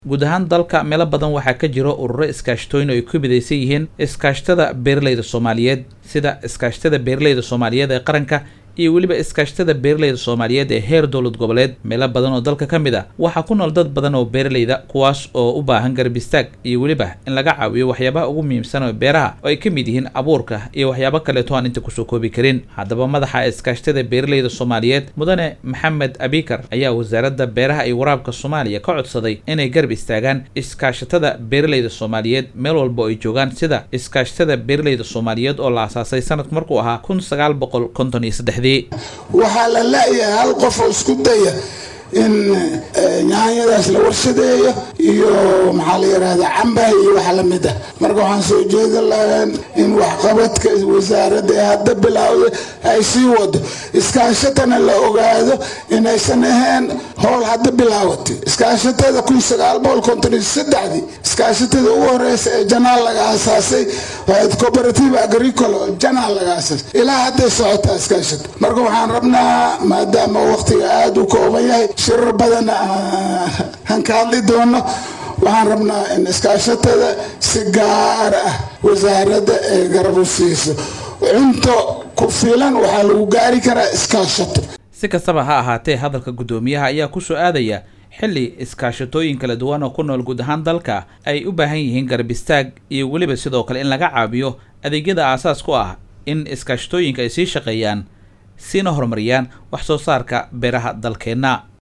guud ahaan dalka meelo badan waxaa ka jiro ururo iskaashatooyin oo ay ku midaysan yihiin iskaashatada beeralayda soomaaliyeed sida iskaashatada beeralayda soomaaliyeed ee qaranka iyo weliba iskaashatada beeralayda soomaaliyeed ee heer dowlad goboleed meelo badan oo dalka ka mid a waxaa ku nool dad badan oo beeralayda kuwaas oo u baahan garab istaag iyo weliba in laga caawiyo waxyaabaha ugu muhiimsan oo beeraha oo ay ka mid yihiin abuurka iyo waxyaabo kaleeto aan inta kusoo koobi karin haddaba madaxa iskaashatada beeralayda soomaaliyeed mudane maxamed abikar ayaa wasaaradda beeraha iyo waraabka soomaaliya ka codsaday inay garab istaagaan iskaashatada beeralayda soomaaliyeed meel walba oo ay joogaan sida iskaashatada beeralayda soomaaliyeed oo la asaasay sanadku markuu ahaa kun sagaal boqol konton iyo saddex waxaa la la-yahay hal qof oo isku daya in nyaanyadaas la warshadeeyo iyo maxaa la yidhahda cambaha iyo wax lamid ah marka waxaan soo jeedin lahayn in waxqabadka wasaaradda ee hadda bilowda ay sii wado iskaashatana la ogaado inaysan ahayn howl hadda bilaawatay iskaashatada kun sagaal boqol konton iyo saddexdii iskaashatada ugu horeysa ee janaal laga asaasay waayd cooperative agricol oo janaal laga asaasay ilaa hadday socotaa iskaashata marka waxaan rabnaa maadaama waqtiga aada u kooban yahay shirar badan aan ka hadli doono waxaan rabnaa in iskaashatada si gaar ah wasaaradda ay garab u siiso cunto ku filan waxaa lagu gaari karaa iskaashato si kastaba ha ahaatee hadalka guddoomiyaha ayaa kusoo aadaya xilli iskaashatooyin kala duwan oo ku nool guud ahaan dalka ay u baahan yihiin garab istaag iyo weliba sidoo kale in laga caabiyo adeegyada aasaas ku ah in iskaashatooyinka ay sii shaqeeyaan siina horumariyaan wax soo saarka beeraha dalkeenna